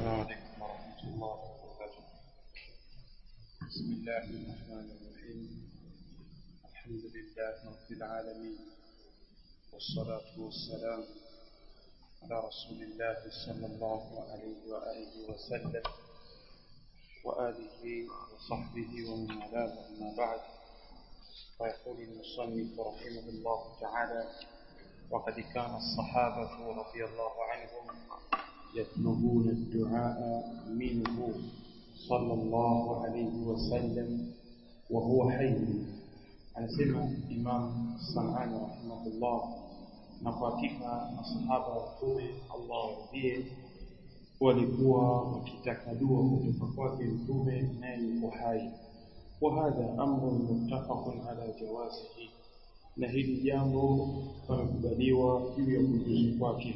السلام عليكم ورحمة الله وبركاته بسم الله الرحمن الرحيم الحمد لله رب العالمين والصلاة والسلام على رسول الله صلى الله عليه وآله وسلم وآله وصحبه ومن والاه أما بعد فيقول المصنف رحمه الله تعالى وقد كان الصحابة رضي الله عنهم يطلبون الدعاء منه صلى الله عليه وسلم وهو حي anasema Imam Sanani rahimahullah na kwa hakika masahaba wa Mtume Allah waridhie walikuwa wakitaka dua kutoka kwake Mtume naye yuko hai wa hadha amrun muttafaqun ala jawazihi na hili jambo pamekubaliwa juu ya kujuzu kwake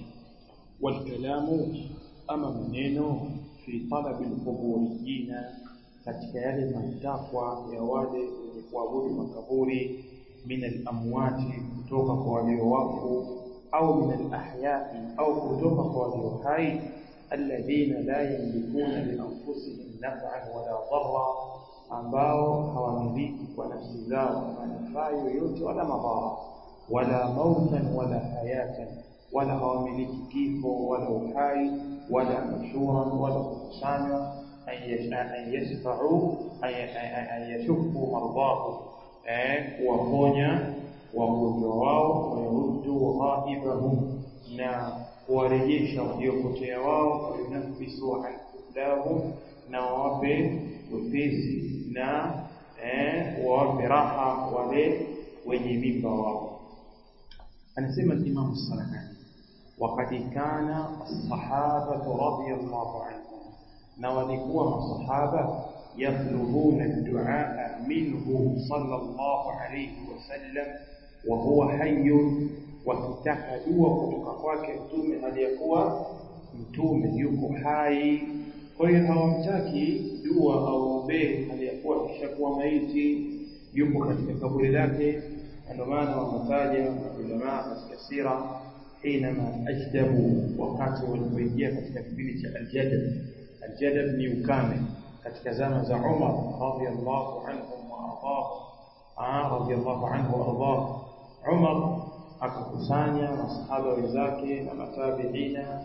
والكلام أما منينو في طلب القبوريين katika yale matakwa ya wale wenye kuabudu makaburi min al-amwati kutoka kwa walio wafu au min al-ahyai au kutoka kwa walio hai alladhina la yamlikuna li anfusihim naf'an wala dharra ambao hawamiliki kwa nafsi zao manufaa yoyote wala madhara wala mautan wala hayatan wala hawamiliki kifo wala uhai wala nushuran wala kukusanywa an yashfa'u an yashuffu mardahu kuwaponya wagonjwa wao wayaruddu ghaibahum na kuwarejesha waliopotea wao wayunaffisu an kuflahum na wawape wepesi na wawape raha wale wenye mimba wao anasema Imam Salakani وقد كان الصحابة رضي الله عنهم نوالكوا الصحابة يطلبون الدعاء منه صلى الله عليه وسلم وهو حي wakitaka dua kutoka kwake mtume aliyekuwa mtume yuko hai kwa hiyo hawamtaki dua aombee aliyekuwa kishakuwa maiti yuko katika kaburi lake ndio maana wametaja maulamaa katika sira حينما أجدبوا وقت walipoingia katika kipindi cha aljadab aljadab ni ukame katika zama za Umar radhiyallahu anhu wa ardah ah radhiyallahu anhu wa ardah Umar akakusanya masahaba wenzake na matabiina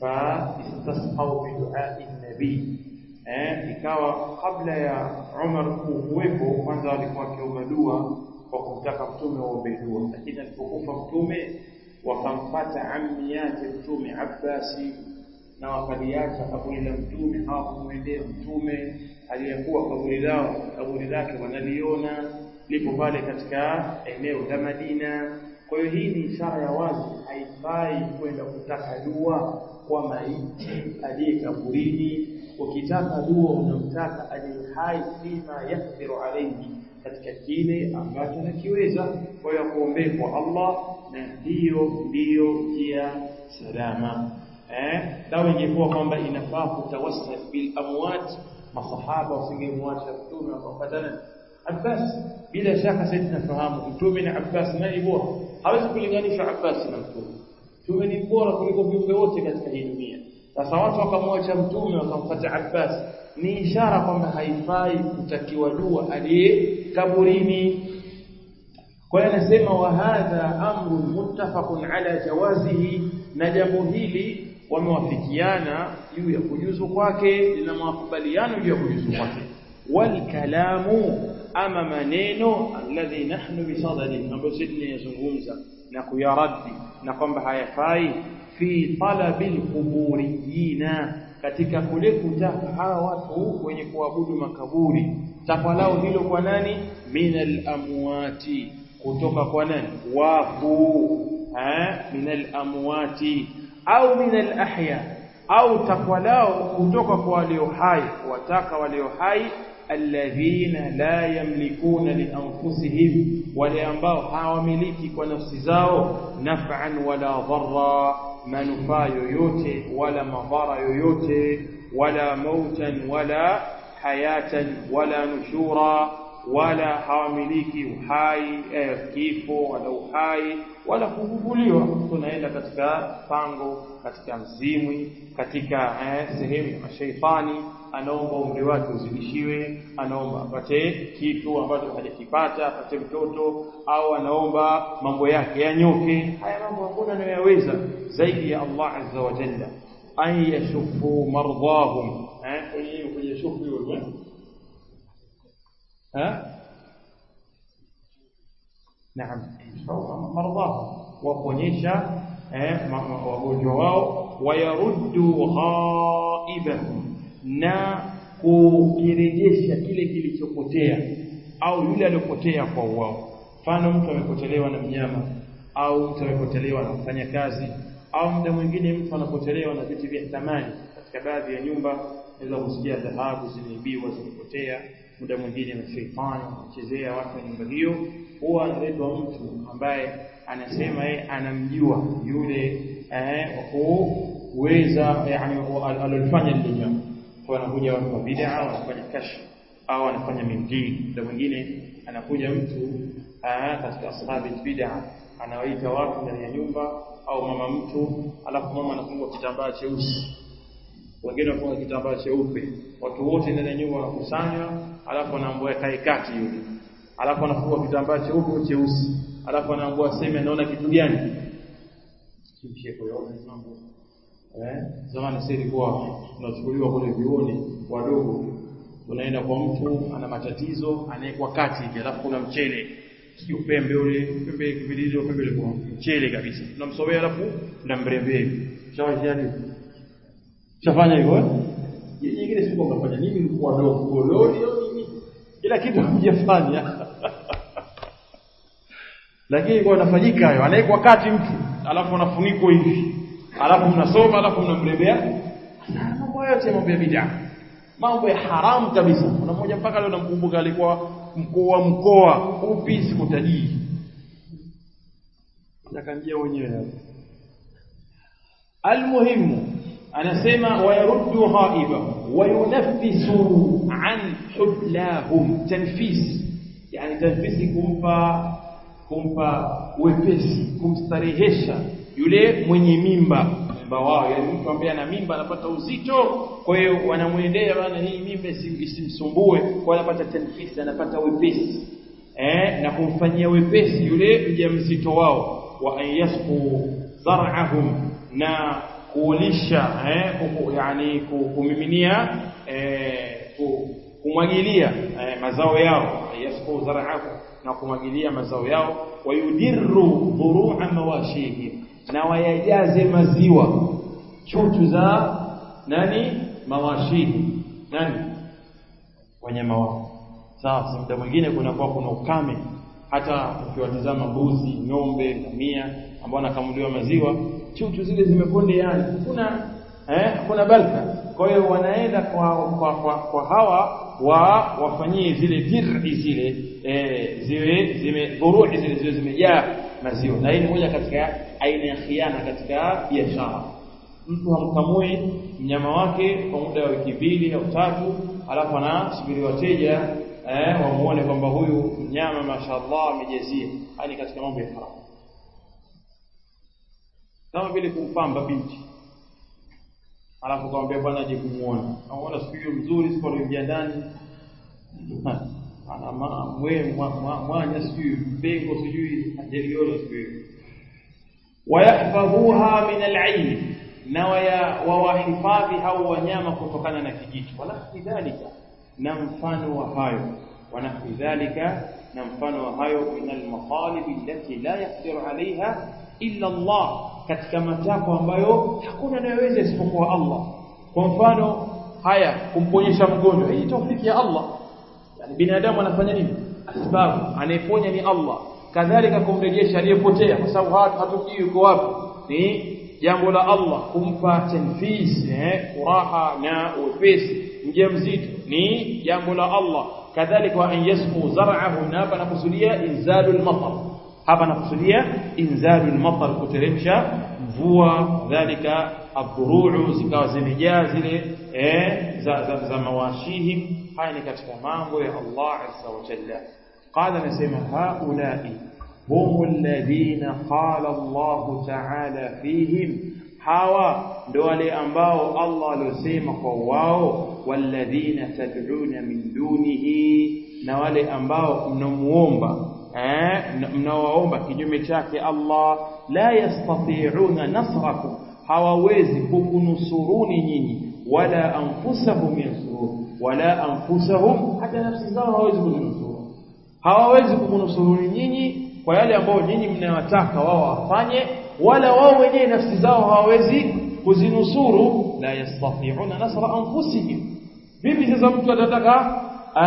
fa istasqau bi du'a'i nabii eh ikawa kabla ya Umar kuwepo kwanza walikuwa wakiomba dua kwa kumtaka mtume waombe dua lakini alipokufa mtume wakampata ammi yake mtume Abbasi na wakaliacha kaburi la mtume hawakumwendea mtume aliyekuwa kaburi lao kaburi lake wanaliona lipo pale katika eneo la Madina kwa hiyo hii ni ishara ya wazi haifai kwenda kutaka dua kwa maiti aliye kaburini ukitaka dua unamtaka aliye hai fima yakdiru alayhi katika kile ambacho nakiweza kwa hiyo kuombea kwa Allah na hiyo ndiyo njia salama eh dawa ingekuwa kwamba inafaa kutawassal bil amwat masahaba wasingemwacha mtume wakapatana Abbas bila shaka sisi tunafahamu mtume na Abbas nani bora hawezi kulinganisha Abbas na mtume mtume ni bora kuliko viumbe wote katika hii dunia sasa watu wakamwacha mtume wakamfuata Abbas ni ishara kwamba haifai kutakiwa dua aliye kaburini kwa hiyo anasema wa hadha amrun muttafaqun ala jawazihi na jambo hili wamewafikiana juu ya kujuzu kwake na makubaliano juu ya kujuzu kwake wal kalamu ama maneno alladhi nahnu bisadadi ambayo sisi tunayazungumza na kuyaradi na kwamba hayafai fi talabil quburiyina katika kule kutaka hawa watu wenye kuabudu makaburi takwa lao hilo kwa nani minal amwati kutoka kwa nani wafu eh minal amwati au minal ahya au takwa lao kutoka kwa walio hai wataka walio hai alladhina la yamlikuna li anfusihim wale ambao hawamiliki kwa nafsi zao naf'an wala dharra manufaa yoyote wala madhara yoyote wala mautan wala hayatan wala nushura wala hawamiliki uhai eh, kifo wala uhai wala kuvuvuliwa tunaenda katika pango katika mzimwi katika eh, sehemu ya mashaitani anaomba umri wake uzidishiwe anaomba apate kitu ambacho hajakipata apate mtoto au anaomba mambo yake yanyoke haya mambo hakuna anayoyaweza zaidi ya Allah azza wa jalla an yashufu mardahum eh kwenye kwenye shufu hiyo eh naam mardahum waponyesha eh wagonjwa wao wayaruddu ghaibahum na kukirejesha kile kilichopotea au yule aliyopotea kwa wao mfano mtu amepotelewa na mnyama au mtu amepotelewa na mfanyakazi au muda mwingine mtu anapotelewa na vitu vya thamani katika baadhi ya nyumba unaweza kusikia dhahabu zimeibiwa zimepotea muda mwingine na sheitani anachezea watu wa nyumba hiyo huwa analetwa mtu ambaye anasema yeye anamjua yule eh kuweza yani alolifanya lile jambo kwa anakuja watu wa bid'a wanafanya kashfa au anafanya mingine muda mwingine anakuja mtu katika ashabi bid'a anawaita watu ndani ya nyumba au mama mtu alafu mama anafunga kitambaa cheusi wengine wanafunga kitambaa cheupe watu wote ndani ya nyumba wanakusanywa alafu anaambiwa kae kati yule alafu anafunga kitambaa cheupe cheusi alafu anaambiwa aseme anaona kitu gani kimshie kwa mambo eh zamani sasa ilikuwa tunachukuliwa kule vioni wadogo unaenda kwa mtu ana matatizo anawekwa kati hivi alafu kuna mchele sio pembe ule pembe kipililio pembe ile kwa mchele kabisa tunamsomea alafu tunamrembea hivi shawajani shafanya hivyo eh nyingine siku unafanya nini mlikuwa wadogo gololi au nini kila kitu hamjafanya lakini kwa nafanyika hayo anawekwa kati mtu alafu anafunikwa hivi alafu mnasoma alafu mnamrembea mambo yote mambo ya bid'a mambo ya haramu kabisa kuna mmoja mpaka leo namkumbuka alikuwa mkoa mkoa upi sikutajii nakanjia wenyewe almuhimu anasema wayaruddu ghaiba wayunaffisu an hublahum tanfis yani tanfisi kumpa kumpa wepesi kumstarehesha yule mwenye mimba mimba wao yani mtu ambaye ana mimba anapata uzito kwa hiyo wanamwendea bana hii mimba isimsumbue kwa anapata tanfisi anapata wepesi eh na kumfanyia wepesi yule mjamzito wao wa ayasqu zar'ahum na kuolisha eh yani kumiminia eh kumwagilia eh, mazao yao yasqu zar'ahum na kumwagilia mazao yao wayudirru dhuru'a mawashihim na wayajaze maziwa chuchu za nani mawashihi nani wanyama wao sasa muda mwingine kunakuwa kuna ukame hata ukiwatizama mbuzi ng'ombe ngamia ambao nakamuliwa maziwa chuchu zile zimepondeana kuna eh kuna baraka kwa hiyo wanaenda kwa kwa, kwa, kwa hawa wa wafanyie zile dir'i zile eh, ziwe zime dhurui zile ziwe zimejaa maziwa na hii ni moja katika aina ya khiana katika biashara mtu hamkamui mnyama wake kwa muda wa wiki mbili au tatu alafu anasubiri wateja eh, wamuone kwamba huyu mnyama mashaallah amejazia hali katika mambo ya haramu kama vile kumpamba binti alafu kamwambia bwana aje kumuona anaona siku hiyo mzuri siku aliingia ndani ana mwe mwanya sijui mpengo sijui ajaliona siku hiyo wayahfadhuha min al-ayn na wawahifadhi hao wanyama kutokana na kijiti wanafi dhalika na mfano wa hayo wanafi dhalika na mfano wa hayo min al-maqalib allati la yaqdiru alaiha illa Allah katika matakwa ambayo hakuna anayeweza isipokuwa Allah kwa mfano haya kumponyesha mgonjwa hii tawfiki ya Allah yani binadamu anafanya nini asbabu anayeponya ni Allah kadhalika kumrejesha aliyepotea kwa sababu hatujui yuko wapi ni jambo la Allah kumpa tanfis eh furaha na wepesi mjamzito ni jambo la Allah kadhalika an yasqu zar'ahu na hapa nakusudia inzalul matar hapa nakusudia inzalul matar kuteremsha mvua dhalika adhuruu zikawa zimejaa zile eh za, za, za mawashihim haya ni katika mambo ya Allah azza wa jalla qala nasema haulai hum alladhina qala Allah ta'ala fihim hawa ndo wale ambao Allah aliosema kwa wao walladhina tad'una min dunihi na wale ambao mnamuomba eh mnawaomba kinyume chake Allah la yastati'una nasrakum hawawezi kukunusuruni nyinyi wala anfusahum yansurun wala anfusahum hata nafsi zao hawawezi kunusuru hawawezi kukunusuruni nyinyi kwa yale ambao nyinyi mnayotaka wao wafanye wala wao wenyewe nafsi zao hawawezi kuzinusuru la yastati'una nasra anfusihim vipi sasa mtu atataka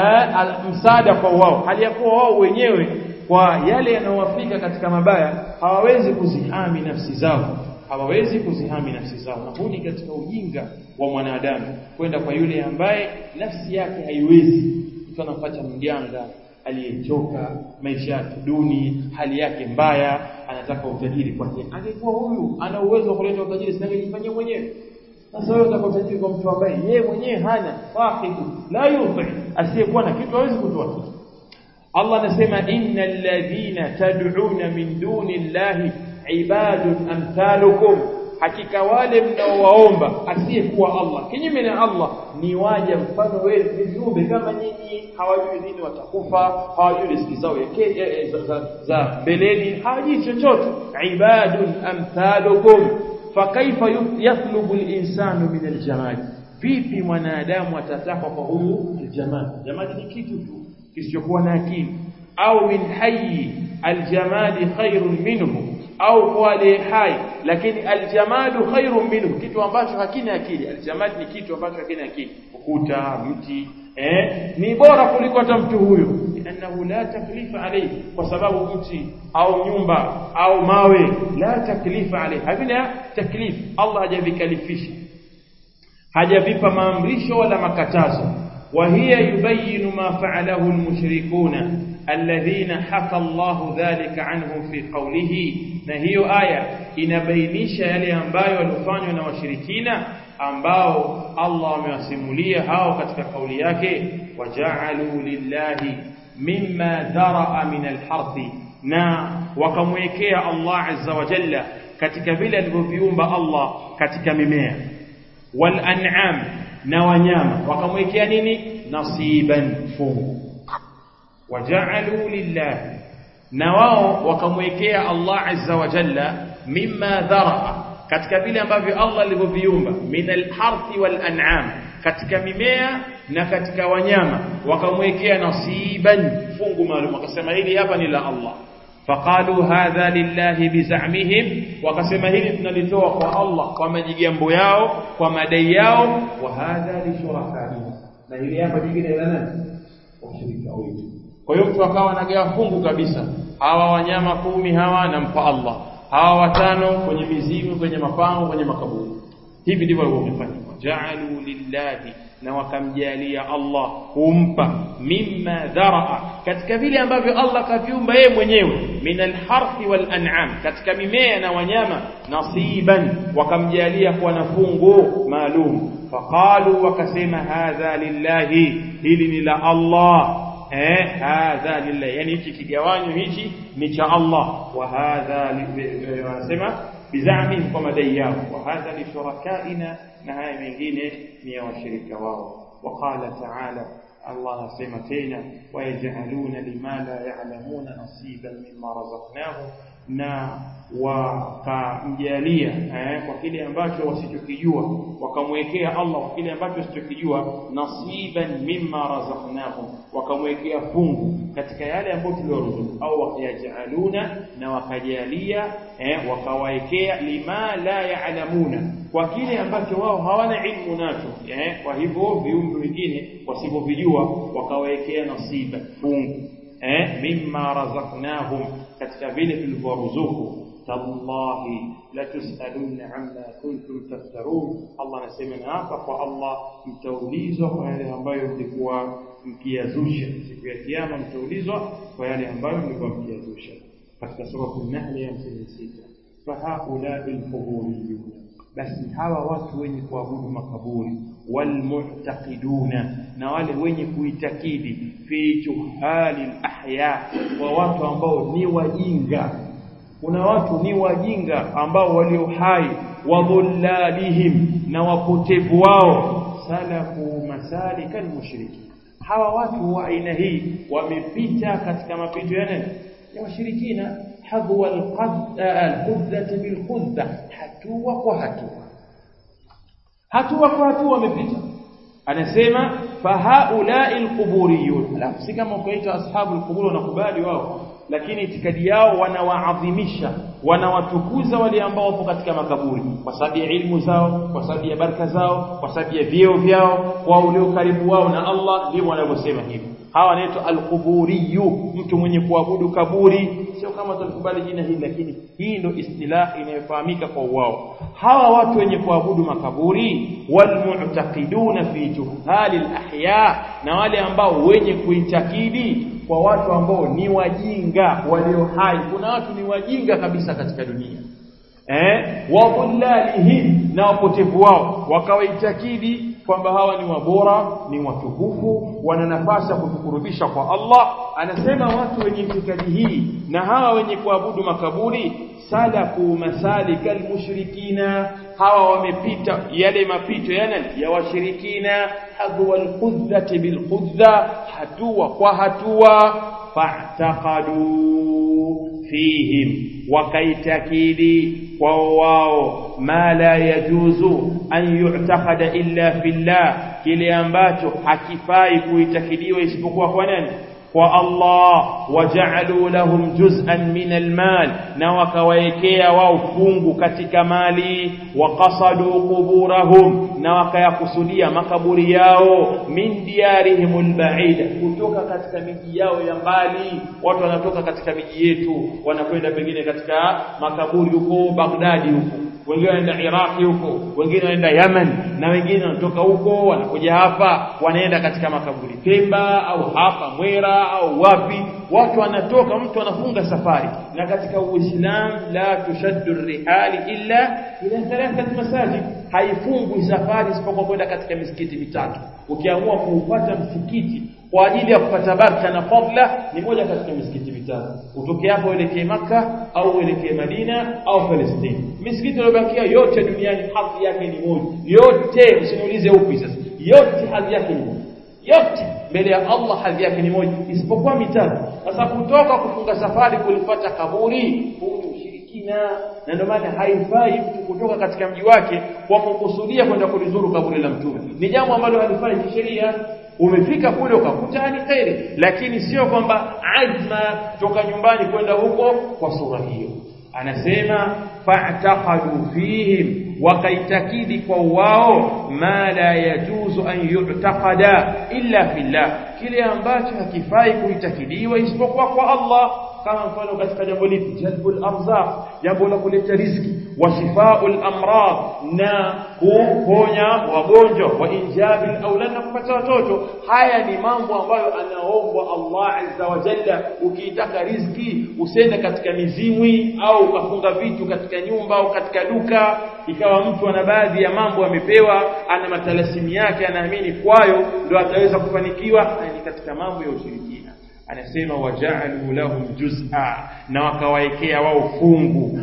msaada kwa wao hali ya kuwa wao wenyewe kwa yale yanayowafika katika mabaya hawawezi kuzihami nafsi zao hawawezi kuzihami nafsi zao na huu ni katika ujinga wa mwanadamu kwenda kwa yule ambaye nafsi yake haiwezi mtu anampata mjanga aliyechoka maisha yake duni hali yake mbaya anataka utajiri kwake angekuwa huyu ana uwezo wa kuleta utajiri singejifanyia mwenyewe sasa wewe unataka utajiri kwa mtu ambaye yeye mwenyewe hana sahibu la yufi asiyekuwa na kitu hawezi kutoa kitu Allah anasema innal ladhina tad'una min duni llahi ibadun amthalukum hakika wale mnaowaomba asiyekuwa Allah kinyume na Allah ni waja mfano wenu ni viumbe kama nyinyi hawajui lini watakufa hawajui riziki zao za, za, za mbeleni hawajui chochote ibadun amthalukum fakaifa yatlubu al-insanu min al-jamal vipi mwanadamu atataka kwa huyu al-jamal jamal ni kitu tu kisichokuwa na akili au min hayyi al-jamali khairun minhu au kwa aliye hai lakini aljamalu khairun minhu kitu ambacho hakina akili aljamal ni kitu ambacho hakina akili ukuta mti eh ni bora kuliko hata mtu huyo innahu la taklifa alayhi kwa sababu mti au nyumba au mawe la taklifa alayhi havina taklif Allah hajavikalifisha hajavipa maamrisho wala makatazo وهي يبين ما فعله المشركون الذين حكى الله ذلك عنهم في قوله na hiyo aya inabainisha yale ambayo walifanywa na washirikina ambao Allah amewasimulia hao katika kauli yake waja'alu lillahi mimma dharaa min alharthi na wakamwekea Allah azza wa jalla katika vile alivyoviumba Allah katika mimea wal an'am na wanyama wakamwekea nini nasiban fungu waja'alu lillahi na wao wakamwekea Allah azza wa jalla mimma dharaa katika vile ambavyo Allah alivyoviumba min alharthi wal an'am katika mimea na katika wanyama wakamwekea nasiban fungu maalum wakasema hili hapa ni la Allah faqalu hadha lillahi bizamihim wakasema hili tunalitoa kwa Allah kwa majigambo yao kwa madai yao wa hadha li shurakaina na hili hapa jingine la nani washirika wetu kwa hiyo mtu akawa anagawa fungu kabisa hawa wanyama kumi hawa nampa Allah hawa watano kwenye mizimu kwenye mapango kwenye makaburi hivi ndivyo walivyofanya ja'alu lillahi na wakamjalia Allah kumpa mimma dharaa katika vile ambavyo Allah kaviumba yeye mwenyewe min alharthi wal an'am katika mimea na wanyama nasiban wakamjalia kuwa na fungu maalum faqalu wakasema hadha lillahi hili ni la Allah eh hadha lillahi yani hichi kigawanyo hichi ni cha Allah wa hadha wanasema bizamihim kwa madai yao wa hadha li shurakaina na haya mengine ni ya washirika wao وقال تعالى الله سيما تينا ويجعلون لما لا يعلمون نصيبا مما رزقناهم na wakamjalia eh, kwa kile ambacho wasichokijua wakamwekea Allah kwa kile ambacho wasichokijua nasiban mimma razaqnahum wakamwekea fungu katika yale ambayo tulioruzuku au wakayajaluna na wakajalia eh, wakawaekea lima la ya'lamuna kwa kile ambacho wao hawana ilmu nacho eh, kwa hivyo viumbe wengine wasivyovijua wakawaekea nasiba fungu eh, mimma razaqnahum katika vile tulivyoruzuku tallahi la tusaluna amma kuntum taftarun Allah anasema na hapa kwa Allah mtaulizwa kwa yale ambayo mlikuwa mkiyazusha siku ya kiyama mtaulizwa kwa yale ambayo mlikuwa mkiyazusha katika sura an-nahl ya 56 fahaula al-quburiyun basi hawa watu wenye kuabudu makaburi walmu'taqiduna na wale wenye kuitakidi fi juhali ahya wa watu ambao ni wajinga kuna watu ni wajinga ambao walio hai wa dhullalihim na wapotevu wao salaku masalika almushriki hawa watu wa aina hii wamepita katika mapito ya nani ya washirikina hadwa alqudda bilqudda hatua kwa hatua hatua kwa hatua wamepita anasema fahaulai alquburiyun alafu si kama ukaita ashabu alqubur wanakubali wao lakini itikadi yao wanawaadhimisha wanawatukuza wale ambao wapo katika makaburi kwa sababu ya ilmu zao kwa sababu ya baraka zao kwa sababu ya vyeo vyao kwa ule ukaribu wao na Allah ndivyo wanavyosema hivyo hawa wanaitwa alquburiyu mtu mwenye kuabudu kaburi sio kama tulikubali jina hili lakini hii ndio istilah inayofahamika kwa wao hawa watu wenye kuabudu makaburi walmu'taqiduna fi juhali alahya na wale ambao wenye kuitakidi kwa watu ambao ni wajinga walio hai kuna watu ni wajinga kabisa katika dunia eh wadhullalihim na wapotevu wao wakawaitakidi kwamba hawa ni wabora ni watukufu wana nafasi ya kutukurubisha kwa Allah anasema watu wenye itikadi hii na hawa wenye kuabudu makaburi salaku masalika almushrikina hawa wamepita yale mapito yana ya washirikina hadwa alqudhati bilqudha hatua kwa hatua fa'taqadu fihim wakaitakidi kwao wao ma la yajuzu an yu'taqada illa fillah kile ambacho hakifai kuitakidiwa isipokuwa kwa nani kwa Allah waja'alu lahum juz'an min almal na wakawaekea wao fungu katika mali waqasadu quburahum na wakayakusudia makaburi yao min diyarihim alba'ida kutoka katika miji yao ya mbali watu wanatoka katika miji yetu wanakwenda pengine katika makaburi huko Baghdadi huko wengine wanaenda Iraki huko wengine wanaenda Yemen na wengine wanatoka huko wanakuja hapa wanaenda katika makaburi Pemba au hapa Mwera au wapi watu wanatoka mtu anafunga safari na katika Uislamu la tushaddu rihali illa ila thalathat masajid haifungwi safari isipokuwa kwenda katika misikiti mitatu ukiamua kuupata msikiti kwa ajili ya kupata baraka na fadla ni moja katika misikiti mitatu utoke hapo uelekee maka au uelekee Madina au Palestina misikiti iliyobakia yote duniani hadhi yake ni moja yote usiniulize upi sasa yote hadhi yake ni moja yote mbele ya Allah hadhi yake ni moja isipokuwa mitatu sasa kutoka kufunga safari kulifuata kaburi huu ni ushirikina na ndio maana haifai mtu kutoka katika mji wake kwa kukusudia kwenda kulizuru kaburi la mtume ni jambo ambalo halifai kisheria umefika kule ukakuta ni khairi lakini sio kwamba azma toka nyumbani kwenda huko kwa sura hiyo anasema fa'taqadu fihim wakaitakidi kwa wao ma la yajuzu an yu'taqada illa fillah kile ambacho hakifai kuitakidiwa isipokuwa kwa Allah kama mfano katika jambo lipi jalbul arzaq jambo la kuleta riziki wa shifaul amrad na kuponya wagonjwa wa injabil aulad na kupata watoto haya ni mambo ambayo anaombwa Allah azza wa jalla ukiitaka riziki usende katika mizimwi au ukafunga vitu katika nyumba au katika duka ikawa mtu ana baadhi ya mambo amepewa ana matalasimu yake anaamini kwayo ndio ataweza kufanikiwa ni katika mambo ya ushirikina anasema waja'alu lahum juz'a na wakawaekea wao fungu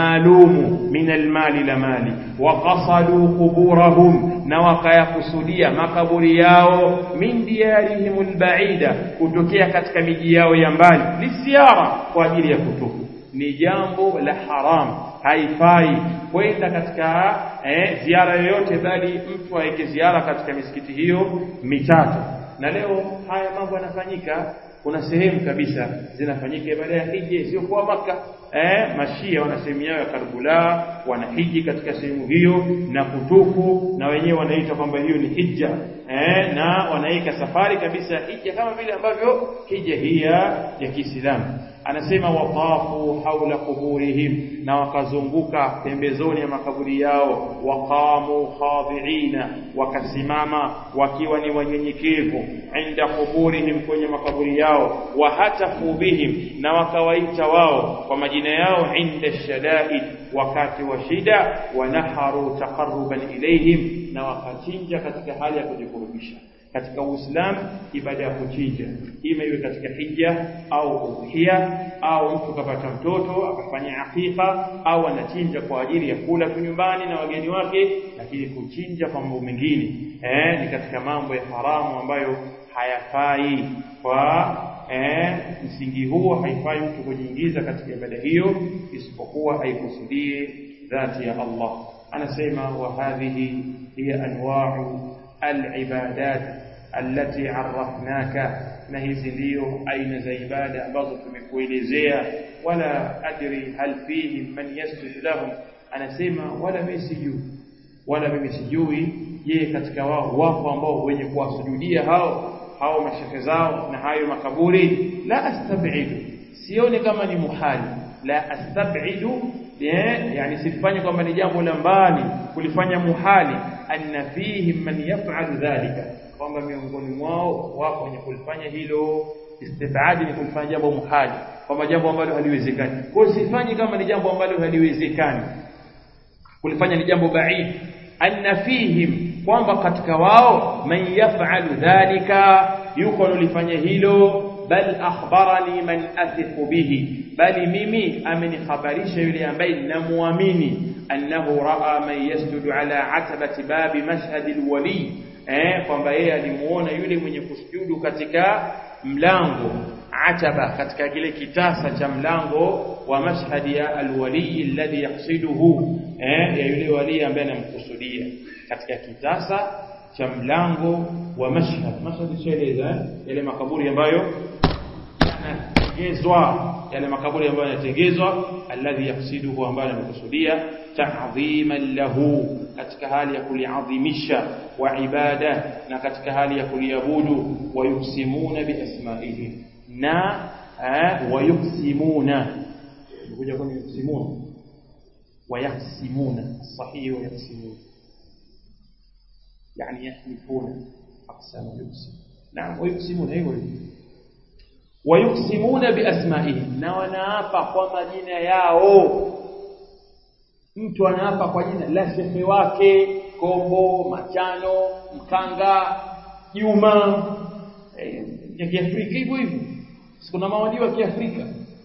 maalumu min almali la mali waqasadu quburahum na wakayakusudia makaburi yao min diyarihim albaida kutokea katika miji yao ya mbali lisiara kwa ajili ya kutufu ni jambo la haram haifai kwenda katika eh, ziara yoyote bali mtu aeke ziara katika misikiti hiyo mitatu na leo haya mambo yanafanyika kuna sehemu kabisa zinafanyika ibada ya hija sio kwa maka eh mashia wana sehemu yao ya Karbala wanahiji katika sehemu hiyo na kutufu na wenyewe wanaita kwamba hiyo ni hija eh na wanaika safari kabisa ya hija kama vile ambavyo hija hii ya Kiislamu anasema watafu haula kuburihim na wakazunguka pembezoni ya makaburi yao waqamu khadi'ina wakasimama wakiwa ni wanyenyekevu inda kuburihim kwenye makaburi yao wa hatafu bihim na wakawaita wao kwa majina majina yao inda shadaid wakati wa shida wanaharu taqarruban ilayhim na wakachinja katika hali ya kujikurubisha katika Uislamu ibada ya kuchinja ima iwe katika hija au udhiya au mtu kapata mtoto akafanya akika au anachinja kwa ajili ya kula tu nyumbani na wageni wake lakini kuchinja kwa mambo mengine eh, ni katika mambo ya haramu ambayo hayafai kwa eh, msingi huo haifai mtu kujiingiza katika ibada hiyo isipokuwa aikusudie dhati ya Allah anasema wa hadhihi hiya anwa'u al-ibadat allati arrafnaka na hizi ndio aina za ibada ambazo tumekuelezea wala adri hal fihi man yasjud lahum anasema wala mimi sijui wala mimi sijui je katika wao wapo ambao wenye kuwasujudia hao hao mashehe zao na hayo makaburi la astab'idu sioni kama ni muhali la astab'idu yani sifanye kwamba ni jambo la mbali kulifanya muhali anna fihi man yaf'alu dhalika kwamba miongoni mwao wapo wenye kulifanya hilo istibadi ni kulifanya jambo muhali kwamba jambo ambalo haliwezekani kwa hiyo sifanyi kama ni jambo ambalo haliwezekani kulifanya ni jambo baid anna fihim kwamba katika wao man yaf'alu dhalika yuko alifanya hilo bal akhbarani man athiqu bihi bali mimi amenikhabarisha yule ambaye namuamini annahu raa man yasjudu ala atabati babi mashhad alwali eh kwamba yeye alimuona yule mwenye kusujudu katika mlango ataba katika kile kitasa cha mlango wa mashhadi ya alwali alladhi yaqsiduhu eh ya yule wali ambaye anamkusudia katika kitasa cha mlango wa mashhad mashhad shaeleza yale makaburi ambayo yanatengezwa yale makaburi ambayo yanatengezwa alladhi yaqsiduhu ambayo anamkusudia ta'dhiman lahu katika hali ya kuliadhimisha wa ibada na katika hali ya kuliabudu wa yuksimuna bi asma'ihim na wa yuksimuna kuja kwenye yuksimuna wa yaksimuna sahihi wa yaksimuna يعني يحلفون أقسام يقسم نعم ويقسمون أيوة ويقسمون بأسمائهم na wanaapa kwa majina yao mtu anaapa kwa jina la shehe wake kombo machano mkanga juma eh, ya kiafrika hivyo hivyo sikuna mawalii wa kiafrika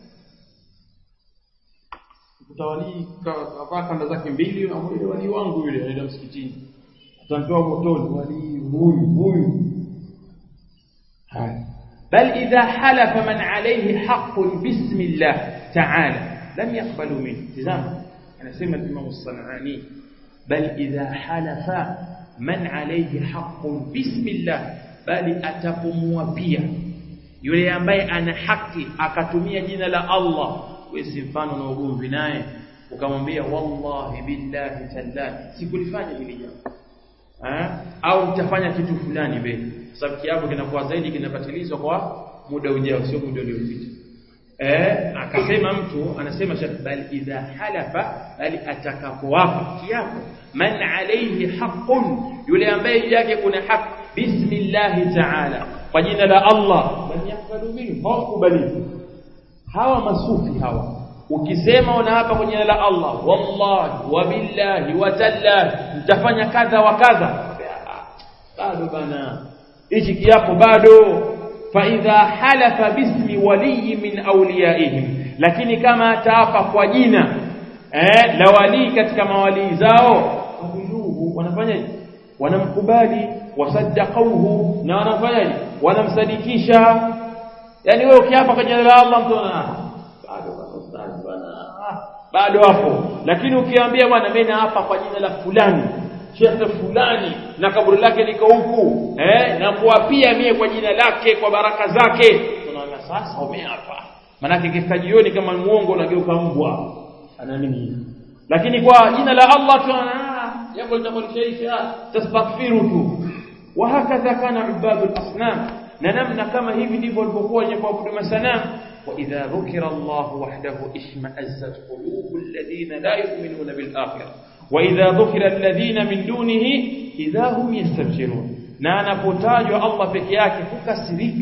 utawalii kavaa kanda zake mbili na yule walii wangu yule anaenda msikitini atamtoa motoni walii huyu huyu haya bal idha halafa man alayhi haqqun bismillah ta'ala lam yaqbalu minhu tazama anasema Imam As-Sanani bal idha halafa man alayhi haqqun bismillah bali atapumua pia yule ambaye ana haki akatumia jina la Allah wewe si mfano na ugomvi naye ukamwambia wallahi billahi tallahi sikulifanya hili jambo au nitafanya kitu fulani mbele sababu kiapo kinakuwa zaidi kinapatilizwa kwa muda ujao sio muda uliopita eh akasema mtu anasema bal idha halafa bali atakapoapa kiapo man alayhi haqqun yule ambaye yake kuna haki bismillah ta'ala kwa jina la Allah man yakbalu minhu hawakubali hawa masufi hawa ukisema unaapa kwa jina la Allah wallahi wa billahi wa tallahi mtafanya kadha wa kadha bado bana hichi kiapo bado fa idha halafa bismi waliyi min awliyaihim lakini kama ataapa kwa jina eh la wali katika mawalii zao wabiluhu wanafanyaje wanamkubali wasaddaqauhu na wanafanyaje wanamsadikisha yani wewe ukiapa kwa jina la Allah mtu ana bado hapo lakini ukiambia bwana mimi naapa kwa jina la fulani shekhe fulani na kaburi lake liko huku eh na kuapia mie kwa jina lake kwa baraka zake tunaona sasa umeapa manake kifika jioni kama muongo unageuka mbwa anaamini hivi lakini kwa jina la Allah tunaona jambo litakulishaisha tastaghfiru tu wa hakadha kana ibadul asnam na namna kama hivi ndivyo walivyokuwa wenye kuabudu masanamu وإذا ذكر الله وحده اشمأزت قلوب الذين لا يؤمنون بالآخرة وإذا ذكر الذين من دونه إذا هم يستبشرون na anapotajwa Allah peke yake hukasirika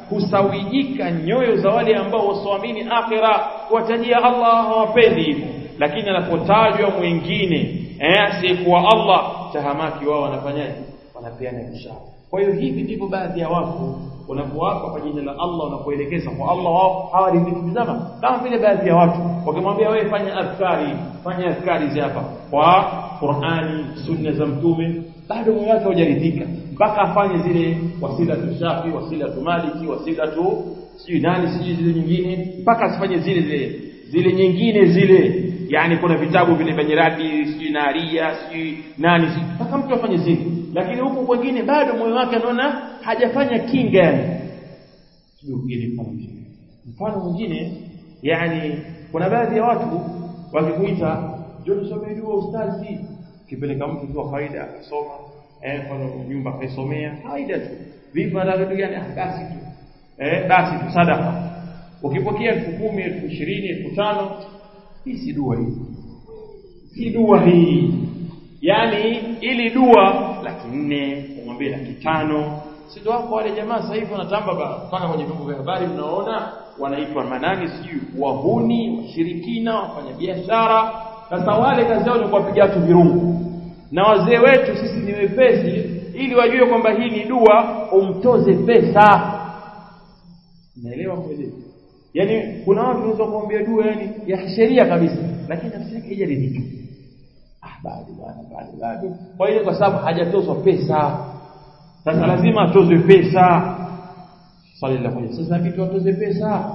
husawijika nyoyo za wale ambao wasioamini akhira kuwatajia Allah hawapendi hivyo lakini anapotajwa mwingine eh asiyekuwa Allah tahamaki wao wanafanyaje wanapeana bishara kwa hiyo hivi ndivyo baadhi ya watu wanapowapa kwa jina la Allah wanapoelekeza kwa Allah wao hawaridhikizama kama vile baadhi ya watu wakimwambia wewe fanya adhkari fanya adhkari hizi hapa kwa Qur'ani sunna za mtume bado moyo wake hujaridhika mpaka afanye zile wasila tu shafi wasila tu maliki wasila tu sijui nani sijui zile nyingine mpaka asifanye zile zile zile nyingine zile yani kuna vitabu vile vya nyiradi sijui naria sijui nani sijui mpaka mtu afanye zile lakini huku kwingine bado moyo wake anaona hajafanya kinga yani sijui mfano mwingine mfano mwingine yani kuna baadhi ya watu wakikuita njoo tusome dua ustazi kipeleka mtu tu kawaida akasoma eh mfano nyumba kaisomea kawaida tu vipi nataka kitu gani ah basi tu eh basi tu sadaka ukipokea elfu kumi elfu ishirini elfu tano hii si dua hii si dua hii yani ili dua laki nne umwambie laki tano si ndio wako wale jamaa sasa hivi wanatamba mpaka kwenye vyombo vya habari mnaona wanaitwa manani sijui wahuni washirikina wafanya biashara sasa wale kazi yao ni kuwapiga watu virungu na wazee wetu sisi ni wepesi ili wajue kwamba hii ni dua umtoze pesa naelewa kweli yani kuna watu wanaweza kuambia dua yani ya sheria kabisa lakini nafsi yake haijaridhika ah bado bado bado bado kwa hiyo kwa sababu hajatozwa pesa sasa lazima atozwe pesa swali la kwanza sasa vipi atoze pesa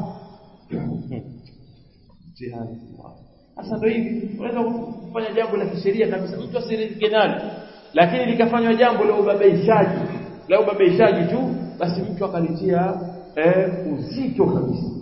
jihad sasa ndio hivi unaweza kufanya jambo la kisheria kabisa mtu asiridhike nalo lakini likafanywa jambo la ubabaishaji la ubabaishaji tu basi mtu akalitia eh, uzito kabisa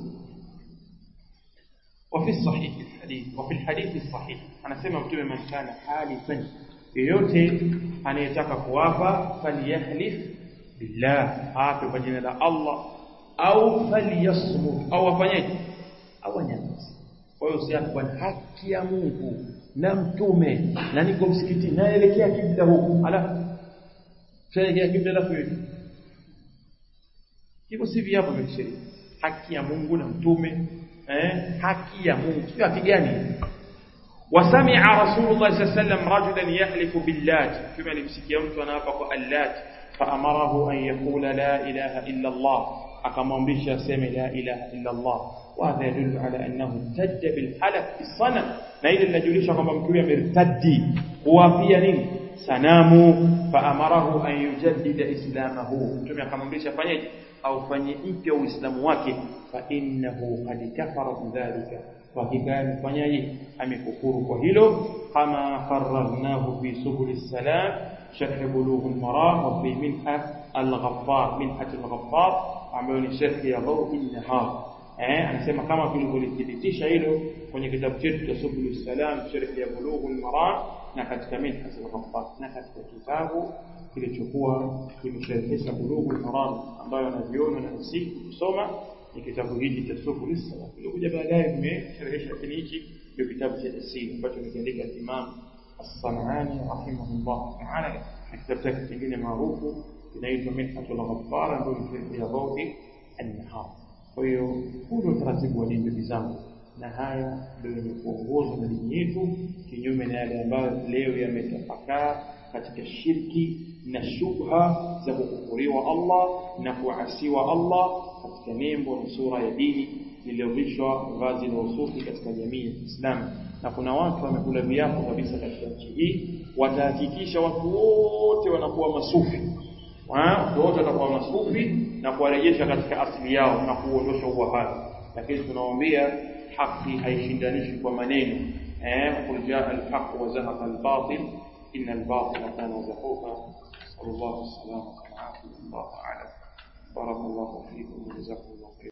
وفي الصحيح الحديث وفي الحديث الصحيح anasema mtume man kana halifan yeyote anayetaka kuapa falyahlif billah ape kwa jina la Allah au falyasmut au afanyeje au anyamaze kwa hiyo usiape kwa haki ya Mungu na mtume na niko msikitini naelekea kibla huku alafu tuelekea kibla alafu hivi hivyo si viapo vya kisheria haki ya Mungu na mtume eh haki ya Mungu sio haki gani وسمع رسول الله صلى الله عليه وسلم رجلا يحلف باللات كما لمسكيه mtu anaapa kwa allat فامره ان يقول لا اله الا الله akamwamrisha aseme la ilaha illa Allah وهذا يدل على انه ارتد بالحلف بالصنم na ile linajulisha kwamba mtu huyo amertadi kuwapia nini sanamu faamarahu an yujaddida islamahu mtume akamwamrisha fanyeje au fanye mpya uislamu wake fa innahu qad kafara bidhalika kwa hakika amefanyaje amekufuru kwa hilo kama farragnahu fi subul salam sharh bulugh al-maram wa fi minha al-ghaffar minha al-ghaffar ambayo ni sharh ya dhaw an-nahar eh anasema kama tulivyothibitisha hilo kwenye kitabu chetu cha subul salam sharh ya bulugh al-maram na katika minha al-ghaffar na katika kitabu kilichokuwa kimesharhisha bulugh al-maram ambayo anaviona na siku kusoma ni kitabu hiki cha Subul Salam. Kilikuja baadaye kimesherehesha lakini hiki ndio kitabu cha tafsiri ambacho kimeandika Imam As-Sanani rahimahullah ta'ala na kitabu chake kingine maarufu kinaitwa Minhatul Ghaffar ndio ni ya Dhawi an-Nahar. Kwa hiyo huu ndio utaratibu wa dini ndugu zangu na haya ndio yamekuongozwa na dini yetu kinyume na yale ambayo leo yametapakaa katika shirki na shubha za kukufuriwa Allah na kuasiwa Allah katika nembo na sura ya dini iliyovishwa vazi la usufi katika jamii ya Kiislamu na kuna watu wamekula viapo kabisa katika nchi hii watahakikisha watu wote wanakuwa masufi watu wote watakuwa masufi na kuwarejesha katika asili yao na kuondosha uwahabi lakini tunawaambia haki haishindanishwi kwa maneno eh qul jaa al-haq wa zahaqa al-batil inna al-batila kana zahuqa sallallahu alaihi wasallam wa ala الله أعلم بارك الله فيكم وجزاكم الله خيرا